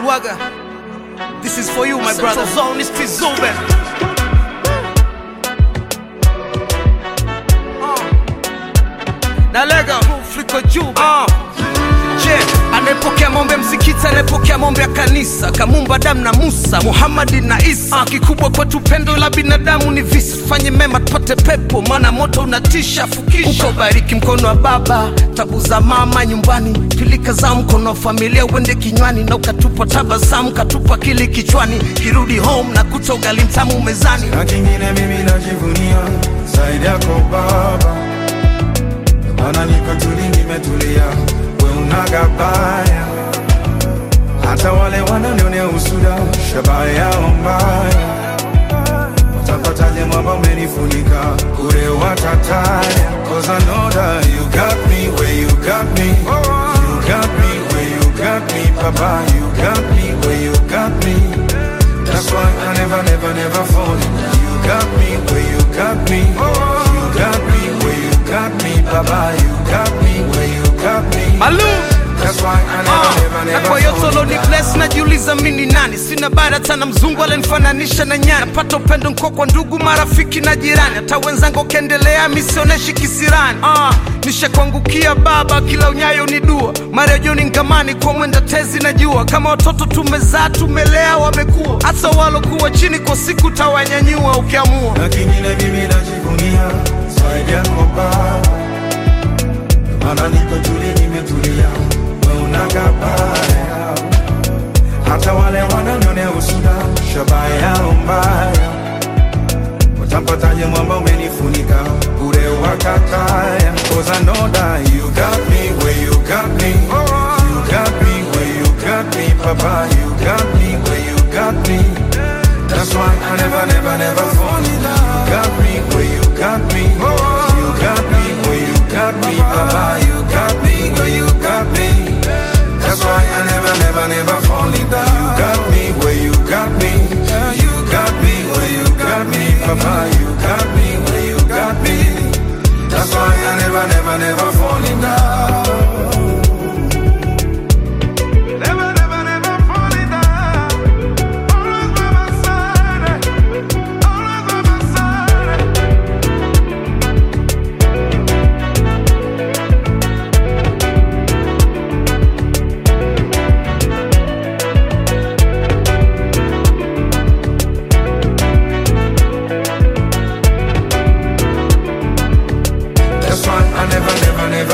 najuaga this is for you my brother zone is Tizube na lega fliko juu uh. Je, anayepokea mombe msikiti, anayepokea mombe ya kanisa, Kamumba Adamu na Musa, Muhamadi na Isa. Uh, kikubwa kwetu pendo la binadamu ni visa, tufanye mema tupate pepo, maana moto unatisha. Fukisha ubariki mkono wa baba, tabu za mama nyumbani, pilika za mkono wa familia uende kinywani, na ukatupa tabasamu, katupa kili kichwani, kirudi home na kuta ugali mtamu mezani. na kingine mimi najivunia zaidi yako Baba, maana niko tuli, nimetulia, we unaga baya, hata wale wananionea usuda, shabaha yao mbaya, watapataje mwamba umenifunika, kure watataya, cause I know that you got me where you got me, you got me where you got me, Papa, you got me where you got me. That's why I never, never, never fall in love. You got me where you got me. You got me where you got me, Baba. You got me where you got me. Malum. That's why I never, never, na never kwa yote fall in loni love. bless najiuliza mi ni nani sina bara tana mzungu alenifananisha na nyani napata upendo nko kwa ndugu marafiki na jirani hata wenzangu ukiendelea misioneshi kisirani uh, nishakuangukia baba kila unyayo ni dua marejoni ngamani kwa mwenda tezi na jua kama watoto tumezaa tumelea wamekuwa hata walokuwa chini kwa siku tawanyanyua ukiamua na kingine mimi najivunia zaidi yako Baba, maana niko tuli, nimetulia, we unaga baya, hata wale wananionea usuda, shabaha yao mbaya, watampataje mwamba umenifunika, bure wakataya, cause I know that you got me where you got me, you got me where you got me, Papa, you got me where you got me. That's why I never, never, never fall in love. You got me where you got me. You got me where you got me, Papa. You got me where you got me. That's why I never, never, never fall in love. You got me where you got me. You got me where you got me, Papa. You got me where you got me. That's why I never, never, never fall in love. Never, never, never fall in love. Always by my side. Always by my side. That's why I never, never, never